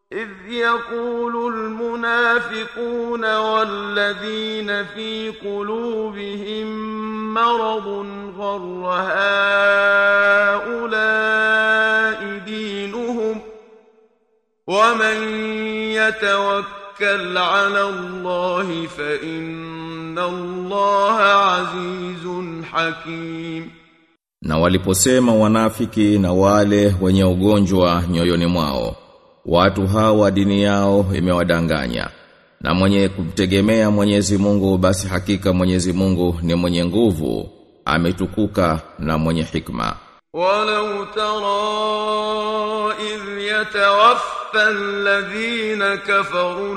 إذ يقول المنافقون والذين في قلوبهم مرض غر هؤلاء دينهم ومن يتوكل على الله فإن الله عزيز حكيم Na waliposema wanafiki na wale wenye ugonjwa nyoyoni mwao, watu hawa dini yao imewadanganya. Na mwenye kumtegemea Mwenyezi Mungu basi hakika Mwenyezi Mungu ni mwenye nguvu, ametukuka na mwenye hikma. ولو ترى إذ يتوفى الذين كفروا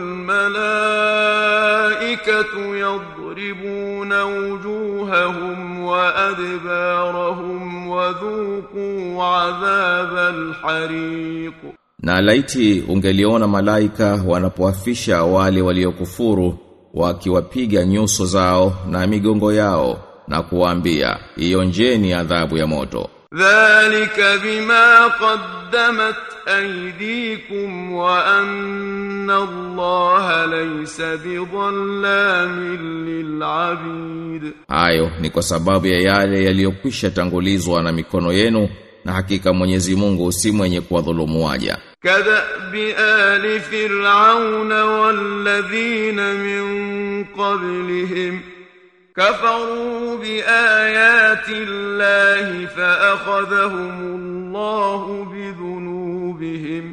الملائكة يضربون وجوههم وأدبارهم وذوقوا عذاب الحريق Na laiti ungeliona malaika wanapoafisha wale waliokufuru wakiwapiga nyuso zao na migongo yao na kuwaambia ionjeni adhabu ya moto. ذلك بما قدمت أيديكم وأن الله ليس بظلام للعبيد Hayo ni kwa sababu ya yale yaliyokwisha tangulizwa na mikono yenu na hakika Mwenyezi Mungu si mwenye kuwadhulumu waja. كدأب آل فرعون والذين من قبلهم كفروا بآيات الله فأخذهم الله بذنوبهم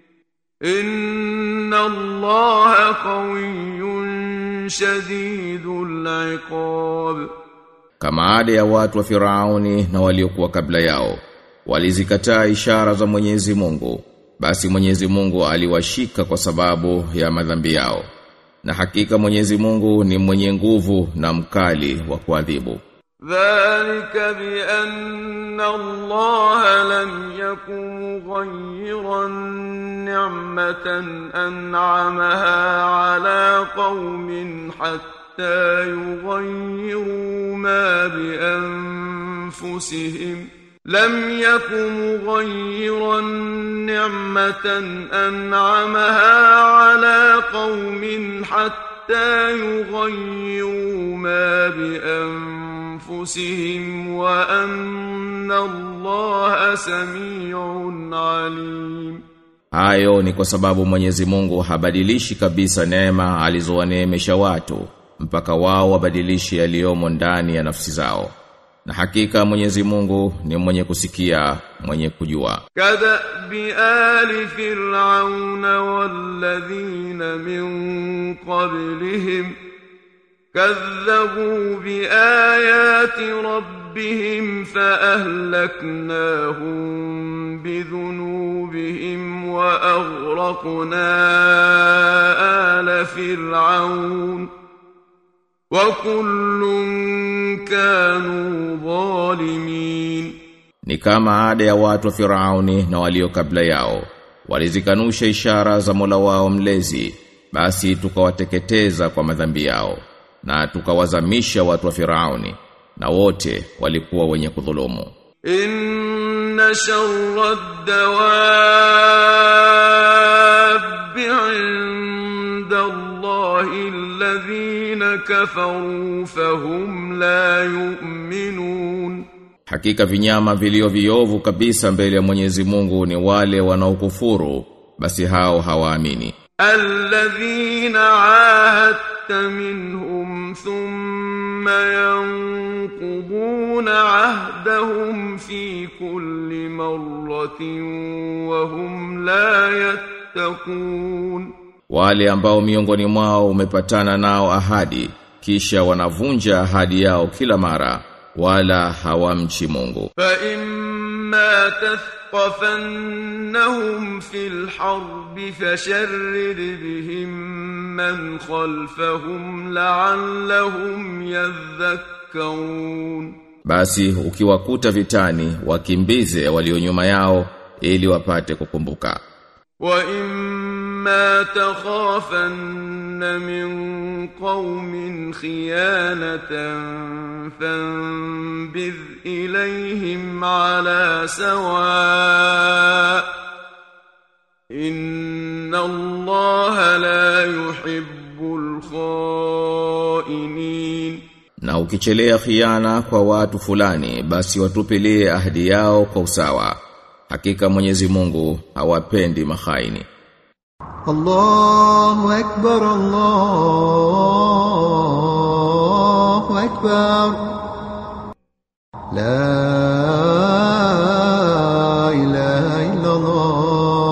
إن الله قوي شديد العقاب Kama ada ya watu wa Firauni na waliokuwa kabla yao walizikataa ishara za Mwenyezi Mungu basi Mwenyezi Mungu aliwashika kwa sababu ya madhambi yao na hakika Mwenyezi Mungu ni mwenye nguvu na mkali wa kuadhibu ذلك بأن الله لم يكن مغيرا نعمة أنعمها على قوم حتى يغيروا ما بأنفسهم لم يكن مغيرا نعمة أنعمها على قوم حتى يغيروا ما بأنفسهم وأن الله سميع عليم Hayo ni kwa sababu Mwenyezi Mungu habadilishi kabisa neema alizowaneemesha watu mpaka wao wabadilishi yaliyomo ndani ya nafsi zao. Na hakika Mwenyezi Mungu ni mwenye kusikia, mwenye kujua. كدأب آل فرعون والذين من قبلهم كذبوا بآيات ربهم فأهلكناهم بذنوبهم وأغرقنا آل فرعون وكل كانوا ظالمين Ni kama ada ya watu wa Firauni na walio kabla yao. Walizikanusha ishara za Mola wao mlezi, basi tukawateketeza kwa madhambi yao na tukawazamisha watu wa Firauni na wote walikuwa wenye kudhulumu. إن شر الدواب عند الله الذين كفروا فهم لا يؤمنون Hakika vinyama vilio viovu kabisa mbele ya Mwenyezi Mungu ni wale wanaokufuru, basi hao hawaamini. الذين عاهدت منهم ثم ينقضون عهدهم في كل مرة وهم لا يتقون Wale ambao miongoni mwao umepatana nao ahadi, kisha wanavunja ahadi yao kila mara, wala hawamchi Mungu. فإما تثقفنهم في الحرب فشرد بهم من خلفهم لعلهم يذكرون Basi ukiwakuta vitani, wakimbize walio nyuma yao ili wapate kukumbuka. وإما تخافن من قوم خيانة فانبذ إليهم على سواء إن الله لا يحب الخائنين Na ukichelea khiana kwa watu fulani basi watupilie ahadi yao kwa usawa. Hakika Mwenyezi Mungu hawapendi mahaini. الله أكبر الله أكبر لا إله إلا الله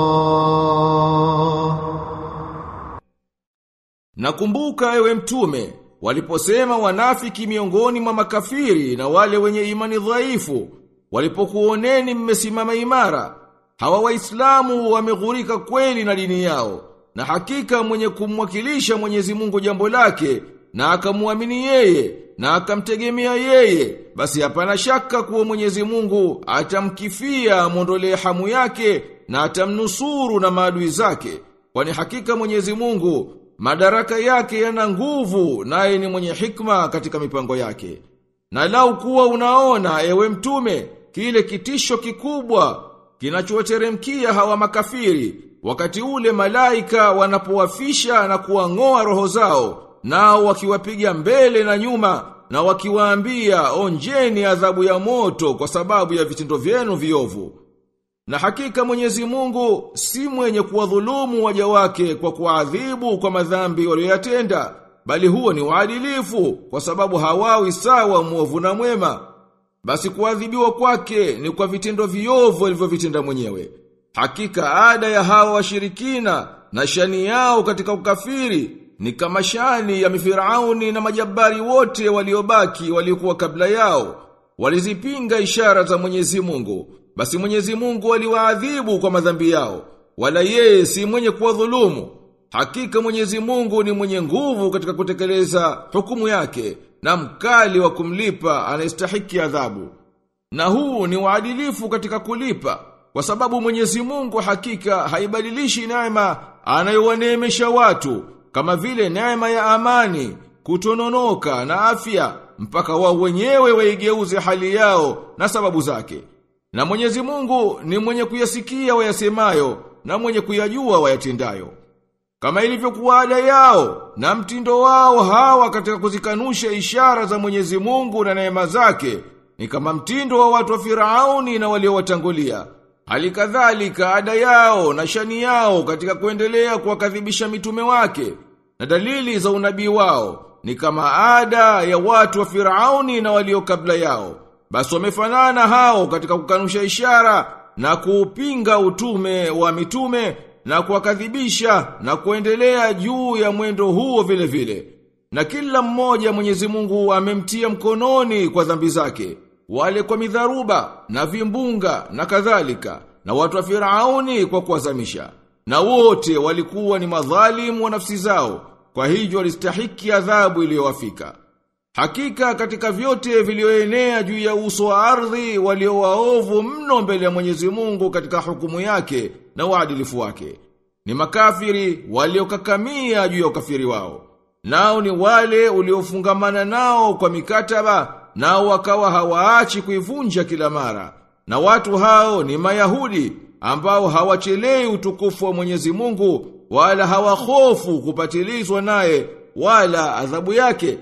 Nakumbuka ewe mtume waliposema wanafiki miongoni mwa makafiri na wale wenye imani dhaifu walipokuoneni mmesimama imara hawa waislamu wameghurika kweli na dini yao na hakika mwenye kumwakilisha Mwenyezi Mungu jambo lake na akamwamini yeye na akamtegemea yeye basi hapana shaka kuwa Mwenyezi Mungu atamkifia mondolee hamu yake na atamnusuru na maadui zake kwani hakika Mwenyezi Mungu madaraka yake yana nguvu naye ni mwenye hikma katika mipango yake na lau kuwa unaona ewe mtume kile kitisho kikubwa kinachowateremkia hawa makafiri wakati ule malaika wanapowafisha na kuwang'oa roho zao nao wakiwapiga mbele na nyuma na wakiwaambia onjeni adhabu ya moto kwa sababu ya vitendo vyenu viovu na hakika Mwenyezi Mungu si mwenye kuwadhulumu waja wake kwa kuadhibu kwa madhambi walioyatenda, bali huo ni uadilifu kwa sababu hawawi sawa mwovu na mwema. Basi kuadhibiwa kwake ni kwa vitendo viovu alivyovitenda mwenyewe. Hakika ada ya hawa washirikina na shani yao katika ukafiri ni kama shani ya mifirauni na majabari wote waliobaki waliokuwa kabla yao. Walizipinga ishara za Mwenyezi Mungu. Basi Mwenyezi Mungu aliwaadhibu kwa madhambi yao. Wala yeye si mwenye kuwadhulumu. Hakika Mwenyezi Mungu ni mwenye nguvu katika kutekeleza hukumu yake na mkali wa kumlipa anayestahiki adhabu. Na huu ni uadilifu katika kulipa kwa sababu Mwenyezi Mungu hakika haibadilishi neema anayowaneemesha watu kama vile neema ya amani, kutononoka na afya mpaka wao wenyewe waigeuze hali yao na sababu zake. Na Mwenyezi Mungu ni mwenye kuyasikia wayasemayo na mwenye kuyajua wayatendayo. Kama ilivyokuwa ada yao na mtindo wao hawa katika kuzikanusha ishara za Mwenyezi Mungu na neema zake ni kama mtindo wa watu wa Firauni na waliowatangulia. Hali kadhalika ada yao na shani yao katika kuendelea kuwakadhibisha mitume wake na dalili za unabii wao ni kama ada ya watu wa Firauni na walio kabla yao. Basi wamefanana hao katika kukanusha ishara na kuupinga utume wa mitume na kuwakadhibisha na kuendelea juu ya mwendo huo vile vile. Na kila mmoja Mwenyezi Mungu amemtia mkononi kwa dhambi zake, wale kwa midharuba na vimbunga na kadhalika, na watu wa Firauni kwa kuwazamisha. Na wote walikuwa ni madhalimu wa nafsi zao, kwa hivyo walistahiki adhabu iliyowafika. Hakika katika vyote vilioenea juu ya uso wa ardhi walio waovu mno mbele ya Mwenyezi Mungu katika hukumu yake na uadilifu wake. Ni makafiri waliokakamia juu ya ukafiri wao. Nao ni wale uliofungamana nao kwa mikataba nao wakawa hawaachi kuivunja kila mara. Na watu hao ni Mayahudi ambao hawachelei utukufu wa Mwenyezi Mungu wala hawahofu kupatilizwa naye wala adhabu yake.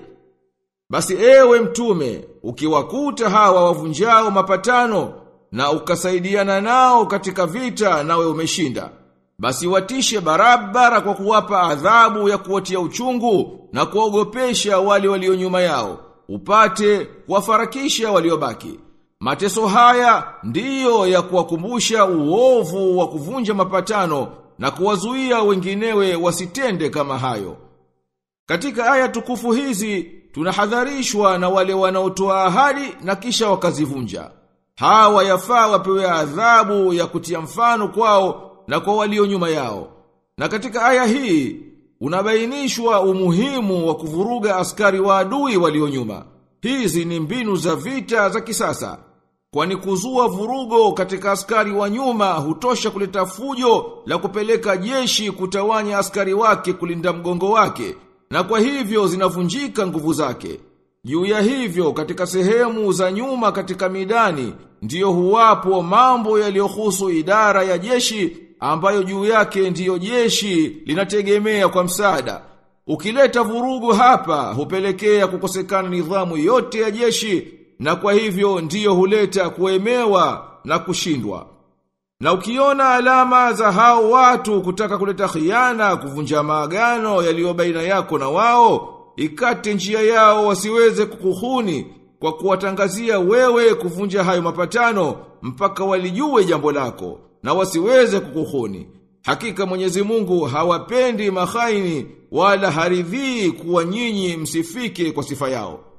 Basi ewe mtume, ukiwakuta hawa wavunjao mapatano na ukasaidiana nao katika vita nawe umeshinda. Basi watishe barabara kwa kuwapa adhabu ya kuwatia uchungu na kuogopesha wale walio nyuma yao, upate kuwafarakisha waliobaki. Mateso haya ndiyo ya kuwakumbusha uovu wa kuvunja mapatano na kuwazuia wenginewe wasitende kama hayo. Katika aya tukufu hizi tunahadharishwa na wale wanaotoa ahadi na kisha wakazivunja. Hawa yafaa wapewe adhabu ya kutia mfano kwao na kwa walio nyuma yao. Na katika aya hii unabainishwa umuhimu wa kuvuruga askari wa adui walio nyuma. Hizi ni mbinu za vita za kisasa. Kwani kuzua vurugo katika askari wa nyuma hutosha kuleta fujo la kupeleka jeshi kutawanya askari wake kulinda mgongo wake na kwa hivyo zinavunjika nguvu zake. Juu ya hivyo katika sehemu za nyuma katika midani ndiyo huwapo mambo yaliyohusu idara ya jeshi ambayo juu yake ndiyo jeshi linategemea kwa msaada. Ukileta vurugu hapa hupelekea kukosekana nidhamu yote ya jeshi na kwa hivyo ndiyo huleta kuemewa na kushindwa. Na ukiona alama za hao watu kutaka kuleta khiana kuvunja maagano yaliyo baina yako na wao, ikate njia yao wasiweze kukuhuni kwa kuwatangazia wewe kuvunja hayo mapatano mpaka walijue jambo lako na wasiweze kukuhuni. Hakika Mwenyezi Mungu hawapendi mahaini wala haridhii kuwa nyinyi msifike kwa sifa yao.